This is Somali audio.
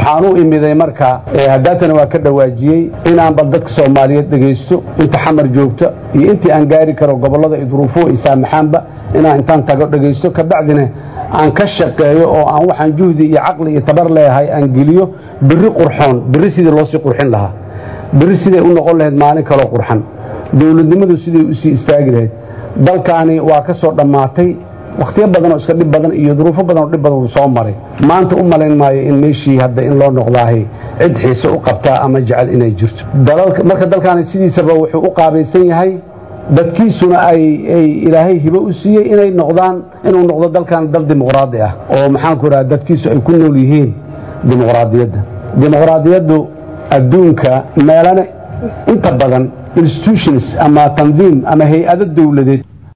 waxaan u imiday marka haddaatana waa ka dhawaajiyey inaan bal dadka soomaaliyeed dhegaysto inta xamar joogta iyo intii aan gaari karo gobollada iyo duruufuhu ay saamaxaanba inaan intaan tago dhegaysto kabacdina aan ka shaqeeyo oo aan waxaan juhdi iyo caqli iyo tabar leeyahay aan geliyo berri qurxoon berri sidii loo sii qurxin lahaa berri siday u noqon lahayd maalin kaloo qurxan dowladnimadu siday u sii istaagi lahayd dalkaani waa ka soo dhammaatay wakhtiyo badanoo iska dhib badan iyo duruufo badanoo dhib badan uu soo maray maanta u malayn maayo in meeshii hadda in loo noqdaahay cid xiise u qabtaa ama jecel inay jirto marka dalkaani sidiisaba wuxuu u qaabaysan yahay dadkiisuna ay ilaahay hibo u siiyey inay noqdaan inuu noqdo dalkan dal dimuqraadi ah oo maxaanku idhaha dadkiisu ay ku nool yihiin dimuqraadiyadda dimuqraadiyaddu adduunka meelane inta badan institutions ama tandiim ama hay-ado dowladeed